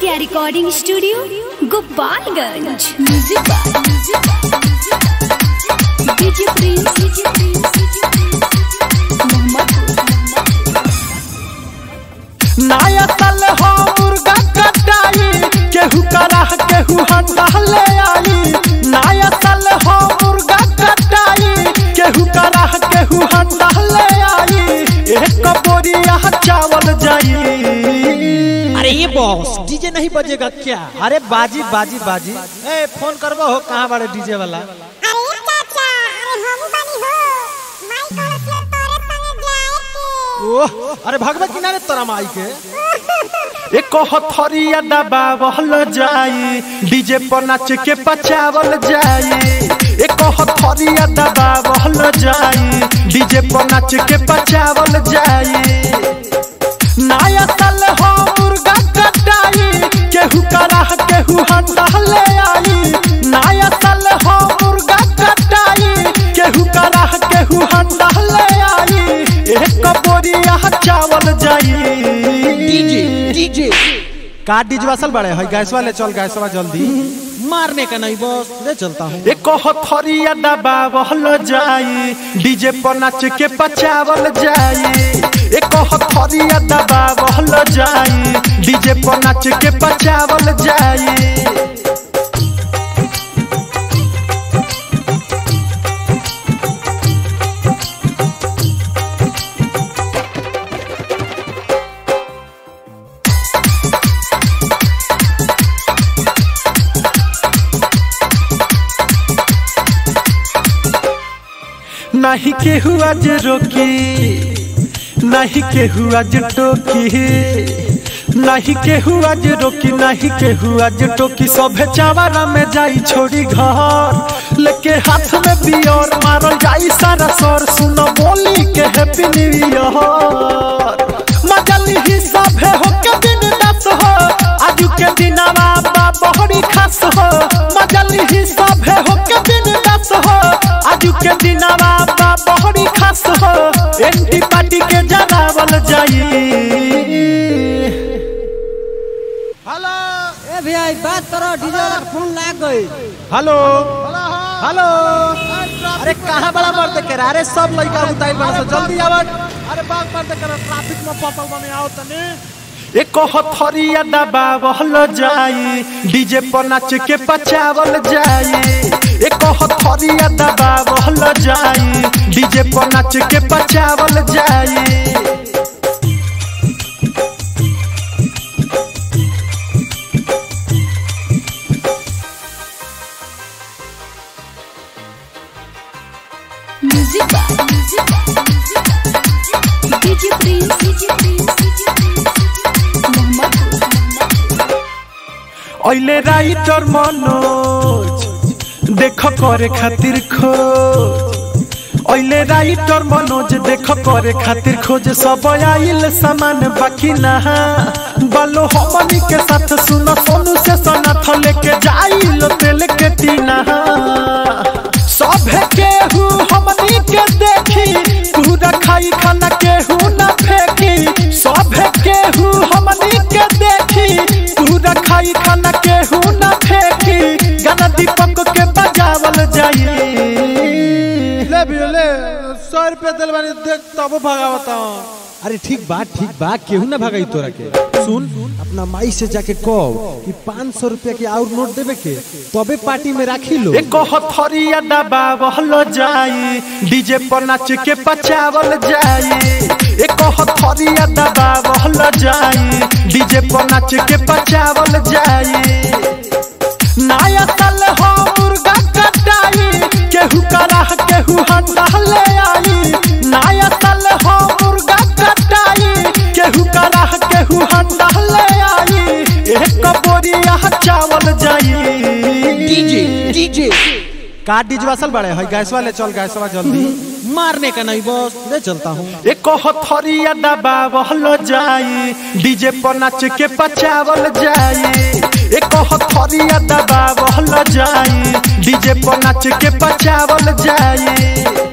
Aditya recording studio Gopalganj music DJ Prince नया साल हो मुर्गा कटाई केहू कराह केहू हंडा ले आई नया साल हो मुर्गा कटाई केहू कराह केहू हंडा ले आई एक बोरिया चावल जाई अरे ये बॉस डीजे नहीं बजेगा क्या अरे बाजी बाजी बाजी ए फोन करबो हो कहाँ बड़े डीजे वाला अरे चाचा अरे हम बनी हो माई कलश ले तोरे संगे जाए के ओह अरे भगवत किनारे तोरा माई के एक हथरिया दबावल जाई डीजे पर नाच के पचावल जाई एक हथरिया दबावल जाई डीजे पर नाच के पचावल जाई नया साल हो मुर्गा कटाई केहू कराह केहू हंडा ले आई नया साल हो मुर्गा कटाई केहू कराह केहू हंडा ले आई एक बोरिया चावल जाई डीजे डीजे का डीजे वासल बड़े है गैस वाले चल गैस वाला जल्दी मारने का नहीं बॉस ले चलता हूँ एक हथरिया दबावल जाई डीजे पर नाच के पचावल जाई एक हथरिया दबावल जाई डीजे पर नाच के पचावल जाई नहीं केहू आज रोकी नहीं केहू आज टोकी नहीं केहू आज रोकी नहीं केहू आज टोकी सभे चावरा में जाई छोड़ी घर लेके हाथ में बियर मारल जाई सारा सर सुनो बोली के हैप्पी न्यू ईयर मजली ही सभे हो के दिन दस हो आज के दिनवा बा बहरी खास हो मजली ही सभे हो के दिन दस हो आज के दिनवा बा बहरी खास हो एंटी पार्टी के जरावल जाई हेलो ए भैया बात करो डीजे वाला फोन लाग गई हेलो हेलो अरे कहाँ बड़ा मर्द के अरे सब लड़का उतार बड़ा सो जल्दी आवत अरे बाग मर्द कर ट्रैफिक में पपल बने आओ तने एक हथरिया दबावल जाई डीजे पर नाच के पचावल जाई एक हथरिया दबावल जाई डीजे पर नाच के पचावल जाई म्यूजिक डीजे प्रिंस ओइले राइटर मनोज देख करे खातिर खोज ओइले राइटर मनोज देख करे खातिर खोज सब आइल सामान बाकी ना बालो हमनी के साथ सुनो सोनू से सनाथ लेके जाइल तेल के टीना सभे केहू हमनी के देखी पूरा खाई खाना केहू ना फेंकी सभे केहू हमनी के देखी पूरा खाई खाना केहू ना फेंकी गाना दीपक के बजावल जाई ले भी ले सौ रुपया दिल बानी देख तब भगावता अरे ठीक बा ठीक बा केहू ना भगाई तोरा के सुन अपना माई से जाके कहो कि पाँच सौ रुपया के और नोट देवे के तबे पार्टी में राखी लो एक हथरिया दबावल जाई डीजे पर नाच के पचावल जाई एक हथरिया दबावल जाई डीजे पर नाच के पचावल जाई नया साल हो मुर्गा कटाई केहू कराह केहू हंडा ले आई नया साल हो मुर्गा कटाई केहू कराह केहू हंडा ले आई एक बोरिया चावल जाई डीजे डीजे का डीजे वासल बड़े है गैस वाले चल गैस वाला जल्दी मारने का नहीं बॉस ले चलता हूँ एक हथरिया दबावल जाई डीजे पर नाच के पचावल जाई एक हथरिया दबावल जाई डीजे पर नाच के पचावल जाई